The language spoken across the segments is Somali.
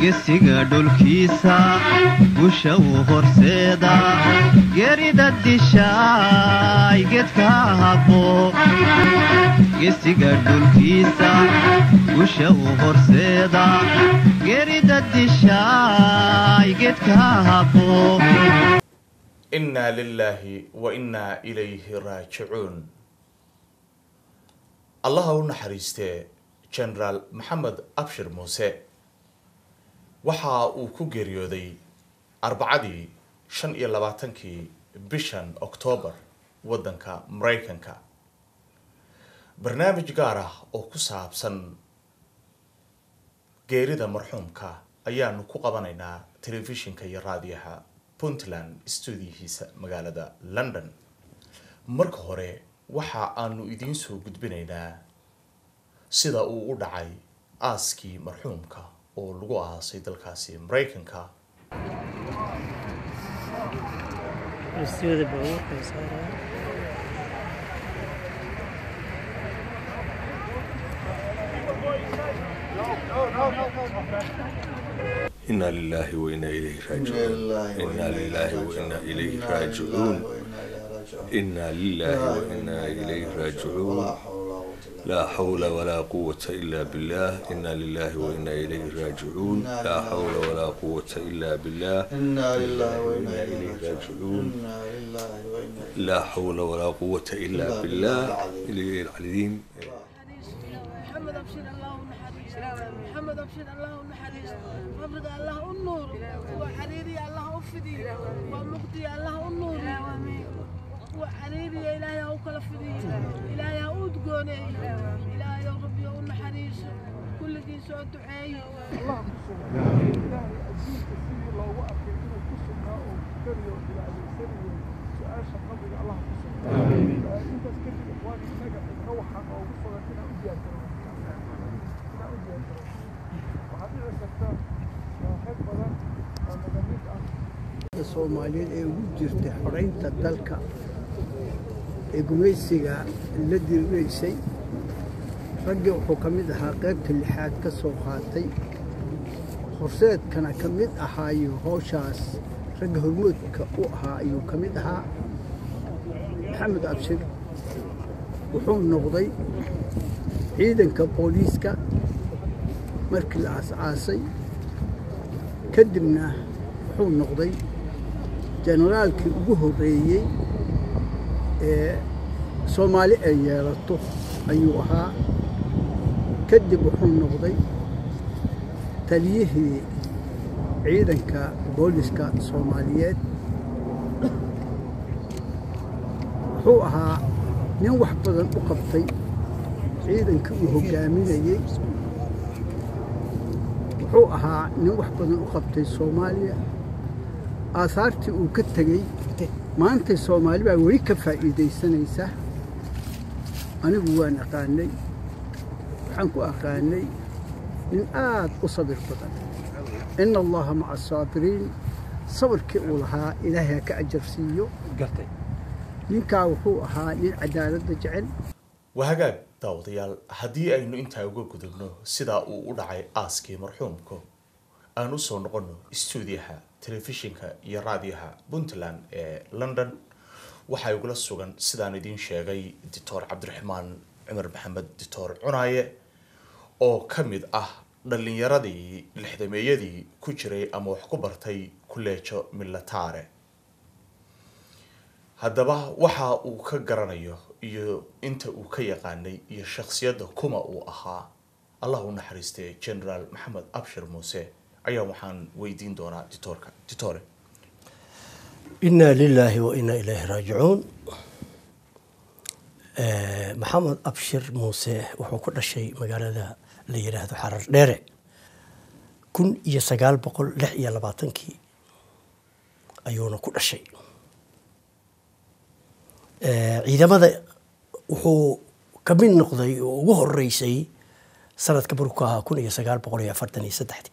gesiga dhulkiisa gusha uu horseeda geerida dishaay gedka habo gesiga dhulkiisa gusha uu horseeda geerida dishaay gedka habo innaa lilaahi wa innaa ilayhi raajicuun allaha u naxariistee genaraal maxamed abshir muuse waxa uu ku geeriyooday arbacadii shan iyo labaatankii bishan oktoobar waddanka maraykanka barnaamij gaar ah oo ku saabsan geerida marxuumka ayaanu ku qabanaynaa telefishinka iyo raadiyaha puntland stuudiyihiisa magaalada london marka hore waxa aanu idiin soo gudbinaynaa sida uu u dhacay aaskii marxuumka oo lagu aasay dalkaasi maraykanka Rasiyoda baabuurka ay saarayaan. إنا لله وإنا إليه راجعون إنا لله وإنا إليه راجعون إنا لله وإنا إليه راجعون لا حول ولا قوة إلا بالله إنا لله وإنا إليه راجعون لا حول ولا قوة إلا بالله إنا لله وإنا إليه راجعون إنا لله وإنا لا حول ولا قوة إلا بالله إليه العظيم محمد ابشر الله ونحريس محمد ابشر الله ونحريس قبرك الله النور وحريري الله افدي ومقدي الله النور وحريري يا الهي او كلا فدي الهي او دقوني الهي يا ربي او نحريس كل دي سو دعاي soomaaliyeed ee ugu jirtay xoraynta dalka ee gumaysiga la diriraysay raggii wuxuu ka mid ahaa qaybta lixaad ka soo qaatay horseedkana ka mid ahaayo howshaas ragga hormoodka u ahaa ayuu ka mid ahaa maxamed abshir wuxuu noqday ciidanka booliiska markii la aas-aasay kadibna wuxuu noqday jenaraalkii ugu horreeyey ee soomaali ay yeelato ayuu ahaa kadib wuxuu noqday taliyihii ciidanka booliska soomaaliyeed wuxuu ahaa nin wax badan u qabtay ciidankii uu hoggaaminayey wuxuu ahaa nin wax badan u qabtay soomaaliya aasaartii uu ka tegey maantay soomaali baa weli ka faa'iidaysanaysa anigu waan aqaanay waxaan ku aqaanay nin aad u sabir badan ina allaha maca asaabiriin sabirkii uu lahaa ilaahay ha ka ajar siiyo ninkaa wuxuu ahaa nin cadaaladda jecel waa hagaag daawadayaal haddii aynu intaa uga gudubno sidaa uu u dhacay aaskii marxuumka aan usoo noqono stuudiyaha telefishinka iyo raadiyaha puntland ee london waxaa igula sugan sidaan idiin sheegay doctor cabdiraxmaan cumar maxamed doctor cunaaye oo ka mid ah dhallinyaradii lixdameeyadii ku jiray ama wax ku bartay kuleejo milataare haddaba waxa uu ka garanayo iyo inta uu ka yaqaanay iyo shakhsiyadda kuma uu ahaa allah u naxariistay generaal maxamed abshir muuse ayaa waxaan weydiin doonaa ditoorka ditore inaa lilaahi wa inaa ilaahi raajicuun maxamed abshir muuse wuxuu ku dhashay magaalada la yidhaahdo xarar dheere kun iyo sagaal boqol lix iyo labaatankii ayuuna ku dhashay ciidamada wuxuu ka mid noqday oo ugu horeysay sanadka markuu ahaa kun iyo sagaal boqol iyo afartan iyo saddexdii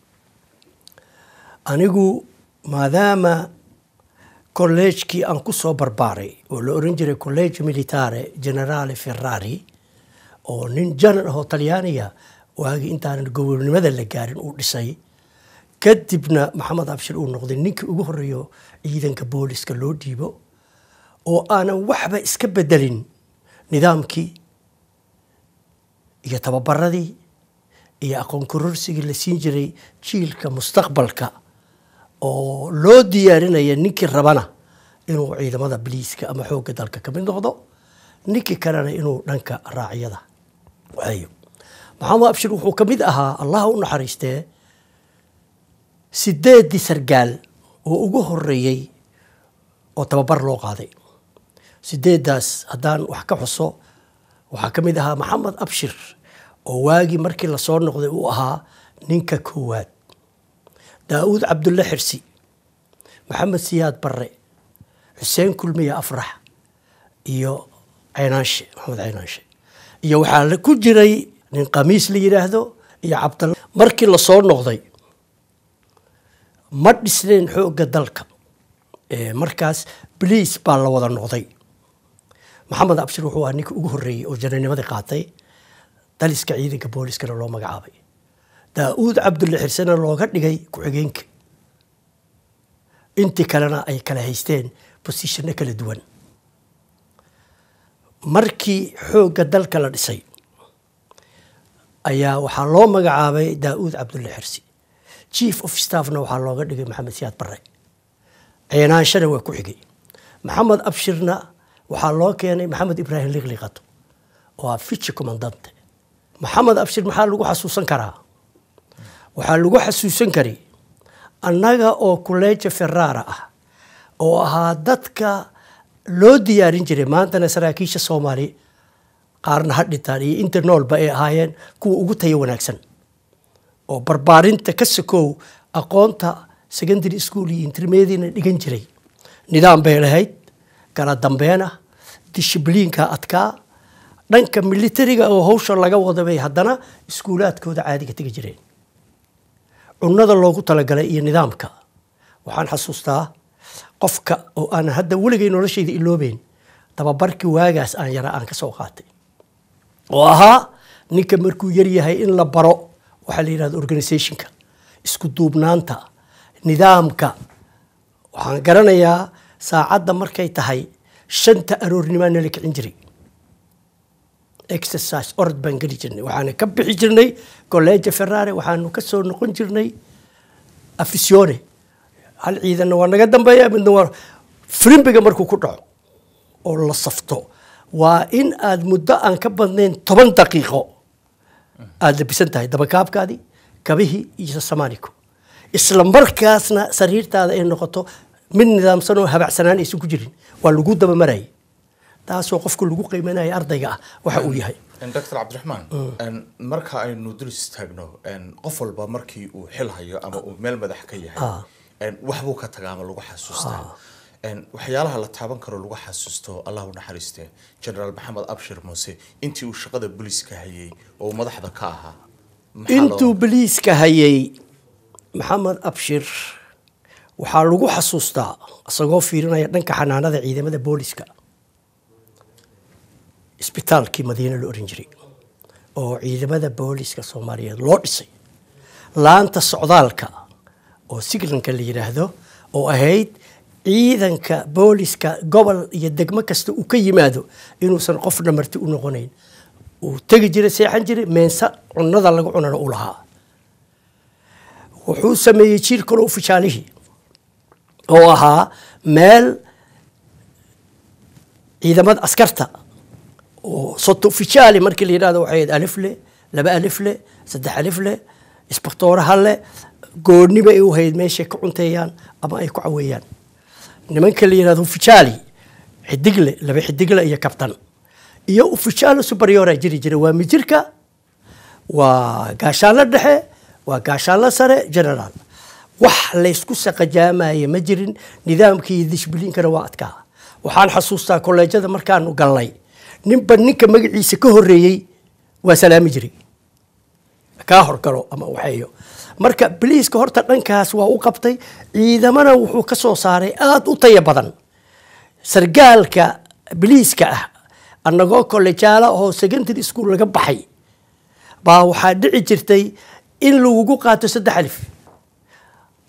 anigu maadaama kolleejkii aan ku soo barbaaray oo la oran jiray college militare generale ferrari oo nin janar ahoo talyaaniga waagii intaanan gobonimada la gaarin uu dhisay kadibna maxamed abshir uu noqday ninkii ugu horeeyo ciidanka booliska loo dhiibo oo aanan waxba iska bedelin nidaamkii iyo tababaradii iyo aqoon kororsigii la siin jiray jiilka mustaqbalka oo loo diyaarinaya ninkii rabana inuu ciidamada biliiska ama xoogga dalka ka mid noqdo ninkii kalena inuu dhanka raacyada waayo maxamed abshir wuxuu ka mid ahaa allaha u naxariistee sideedii sargaal oo ugu horeeyey oo tababar loo qaaday sideedaas haddaan wax ka xuso waxaa ka mid ahaa maxamed abshir oo waagii markii lasoo noqday uu ahaa ninka koowaad daa'uud cabdulle xirsi maxamed siyaad barre xuseen kulmiye afrax iyo caynaanshe maxamed caynaanshe iyo waxaa la ku jiray nin qamiis la yidhaahdo iyo cabdalla markii lasoo noqday ma dhisnayn xoogga dalka Ee, markaas bliis baa la wada noqday maxamed abshir wuxuu ahaa ninka ugu horreeyey oo jananimadii qaatay daliska ciidanka booliskana loo magacaabay daa'uud cabdulle xirsena looga dhigay ku-xigeenka intii kalena ay kala haysteen bosishano kala duwan markii xoogga dalka la dhisay ayaa waxaa loo magacaabay daa'uud cabdulle xirsi chief of staffna waxaa looga dhigay maxamed siyaad barre ceenaanshana waa ku xigay maxamed abshirna waxaa loo keenay maxamed ibraahim liqliqato oo ah fici commandante maxamed abshir maxaa lagu xasuusan karaa waxaa lagu xasuusan kari annaga oo kuleeja ferrara ah oo ahaa dadka loo diyaarin jiray maantana saraakiisha soomaali qaarna ha dhintaan iyo inta noolba ay ahaayeen kuwa ugu tayo wanaagsan oo barbaarinta ka sokow aqoonta secondary school iyo intermediana dhigan jiray nidaam bay lahayd kala dambeena dishibliinka adkaa dhanka militariga oo hawsha laga wada bay haddana iskuulaadkooda caadiga tegi jireen cunada loogu talagalay iyo nidaamka waxaan xasuustaa qofka oo aan hadda weligay noloshayda iloobeyn tababarkii waagaas aan yara aan ka soo qaatay oo ahaa ninka markuu yaryahay in la baro waxaa la yidhahda organizationka isku duubnaanta nidaamka waxaan garanayaa saacadda markay tahay shanta aroornimaa nala kicin jiray exercise orod baan geli jirnay waxaana ka bixi jirnay colleja ferrare waxaanu ka soo noqon jirnay afisione hal ciidanna waa naga dambeeya midna waa frimbiga markuu ku dhaco oo la safto waa in aad muddo aan ka badnayn toban daqiiqo aada labisan tahay dabakaabkaadii kabihii iyo samaaniku isla markaasna sariirtaada ay noqoto mid nidaamsan oo habacsanaan aysan ku jirin waa lagu dabamarayay taasoo qofka lagu qiimanaya ardayga ah waxa uu yahay doctor cabdiraxmaan marka aynu dul istaagno qof walba markii uu xil hayo ama uu meel madax ka yahay waxbuu ka tagaa ama lagu xasuustaa waxyaalaha la taaban karo lagu xasuusto allah u naxariiste generaal maxamed abshir muuse intii uu shaqada booliiska hayay oo uu madaxda ka ahaa maxaa loo- intuu boliiska hayay maxamed abshir waxaa lagu xasuustaa isagoo fiirinaya dhanka xanaanada ciidamada booliska isbitaalkii madiine la oran jiray oo ciidamada booliska soomaaliyeed loo dhisay laanta socdaalka oo siglanka la yidhaahdo oo ahayd ciidanka booliska gobol iyo degmo kasta uu ka yimaado inuusan qofna marti u noqonayn uu tegi jiray seexan jiray meensa cunada lagu cunana u lahaa wuxuu sameeyey jiir kaloo fijaalihii oo ahaa meel ciidamada askarta oo soto fijaali markii la yidhahdo waxay ahayd alif le laba alif le saddex alif le isbaktooraha le gooniba ay u hayd meeshay ka cunteeyaan ama ay ku caweeyaan nimanka la yidhahdo fijaali xidigle laba xidigle iyo kabtan iyo ufijaalo superiora jiri jira waa mijirka waa gaashaanlo dhexe waa gaashaanlo sare generaal wax laysku saqajaamaya ma jirin nidaamkii dishbiliinkana waa adkaa waxaan xasuustaa kolleejada markaanu galnay ninba ninka magaciisa ka horeeyey waa salaami jiray kaa horgalo ama waxeeyo marka biliiska horta dhankaas waa u qabtay ciidamana wuxuu ka soo saaray aada u taya badan sargaalka biliiska ah annagoo kollejaala oo secondary school laga baxay baa waxaa dhici jirtay in lagugu qaato saddex alif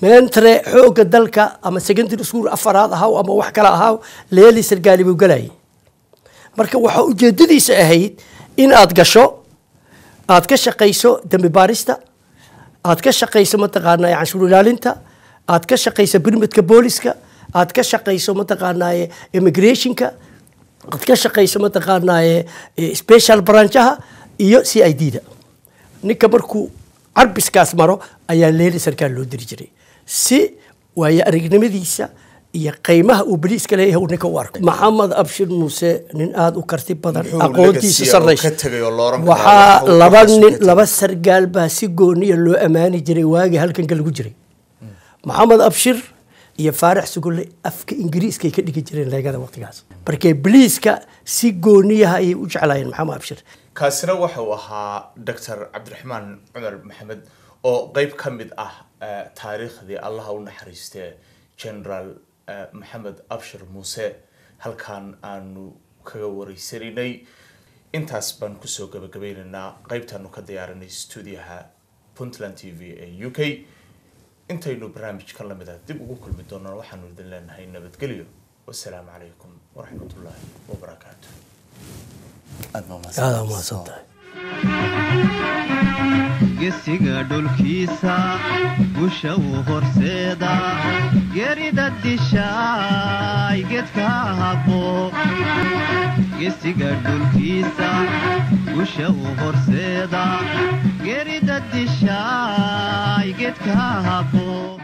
mentre xoogga dalka ama secondary school afaraad ahaw ama wax kale ahaw leeli sargaali buu galayay marka waxaa ujeedadiisa ahayd in aad gasho aad ka shaqayso dembi baarista aad ka shaqayso mataqaanaa canshuur ilaalinta aad ka shaqayso birmidka booliska aad ka shaqayso mataqaanaa immigrationka aad ka shaqayso mataqaanaa special branchaha iyo c i d da ninka markuu carbiskaas maro ayaa leeli sarkaal loo diri jiray si waayo aragnimadiisa iyo qiimaha uu boliiska leeyahay uu ninka u arko maxamed abshir muuse nin aada u karti badan Muxuu aqoontiisa legacy-a uu sarraysa ka tegay oo la oran karaa waxaa waxa uu laba ka nin sugay. laba sargaal baa si gooniya loo ammaani jiray waagii halkanka lagu jiray maxamed abshir iyo faarax sugulle afka ingiriiskay ka dhigi jireen leegada waqtigaas markee boliiska si gooniyaha ayay u jeclaayeen maxamed abshir kaasina waxa uu ahaa doctor cabdiraxmaan cumar maxamed oo qeyb ka mid ah eh, taariikhdii allaha u naxariistee general eh, maxamed abshir muuse halkan aanu kaga wareysaninay intaas baan kusoo gabagabeynaynaa qeybtaanu ka diyaarinay stuudiyaha puntland t v ee u k intaynu barnaamijkan lamid ah dib ugu kulmi doonaan waxaanu idin leenahay nabadgelyo wasalaamu calaykum waraxmatullaahi wabarakaatu aad baa mahadsan aada umahadsan tahay gesiga dhulkiisa gusha uu horseeda gerida dishaay gedka habo gesiga dhulkiisa gusha uu horseeda gerida dishaay gedka habo